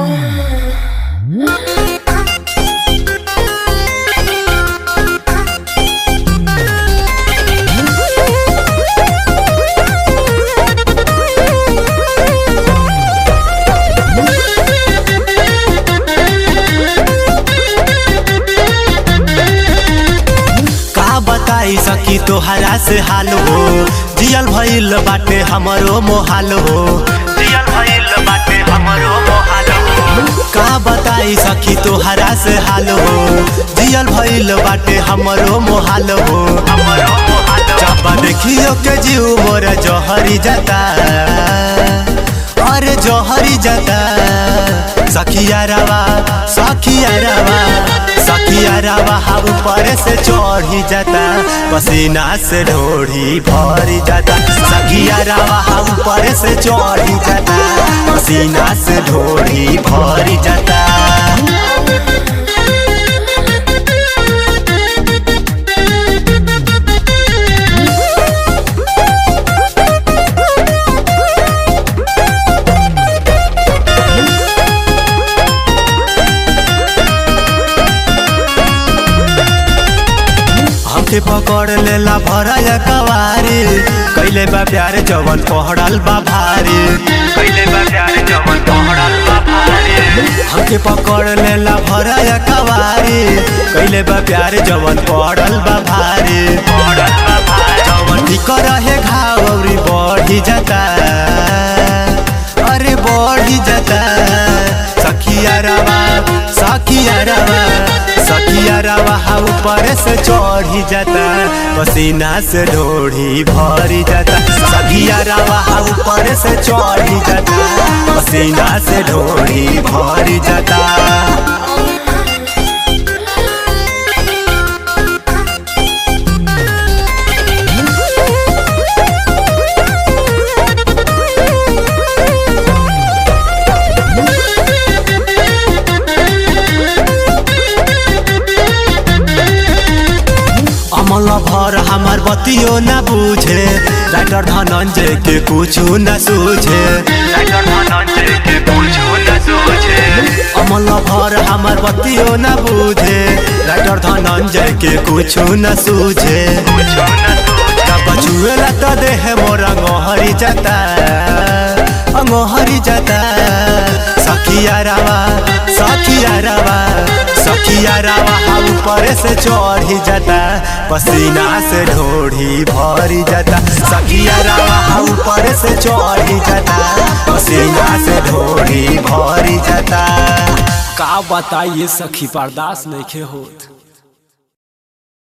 का बताई सकी तोहरा से हाल हो जियल भइल बाटे हमरो मोहाल हो जियल भइल बाटे हमरो मोहाल हो का बताई सकी तोहरा से हाल हो जियल भइल बाटे हमरो मोहाल हो हमरो मोहाल जब देखियो के जीव मोर जहरी जाता अरे जहरी जाता सखिया रवा सखिया रवा सखिया रवा हम ऊपर से चढ़ी जाता पसीना से ढोढ़ी भरी जाता सखिया रवा हम ऊपर से चढ़ी जाता पसीना से ढोढ़ी भरी जाता हमके पकड़ लेला भरया कवारी कैले बा प्यार जवन पहड़ल बा भारी कैले बा प्यार जवन पहड़ल बा भारी हमके पकड़ लेला भरया कवारी कैले बा प्यार जवन पहड़ल बा भारी पहड़ल बा भारी जवन ठीक रहे घाव अउरी बढ़ी जाता अरे बढ़ी जाता सखिया रवा सखिया रवा सखिया रवा ऊपर से चढ़ी जाता पसीना से ढोढ़ी भरी जाता सखिया रवा ऊपर से चढ़ी जाता पसीना से ढोढ़ी भरी जाता अमल भर हमार बतियो न बुझे राइटर धनंजय के कुछो न सूझे राइटर धनंजय के कुछो न सूझे अमल भर हमार बतियो न बुझे राइटर धनंजय के कुछो न सूझे जब छुएला तो देह मोर अंगहरी जाता अंगहरी जाता सखिया रावा सखिया रावा सखिया रावा हम ऊपर से चढ़ी जाता पसीना से ढोढ़ी भरी जाता सखिया रावा हम ऊपर से चढ़ी जाता पसीना से ढोढ़ी भरी जाता का बताइए सखी बर्दाश्त नहीं होत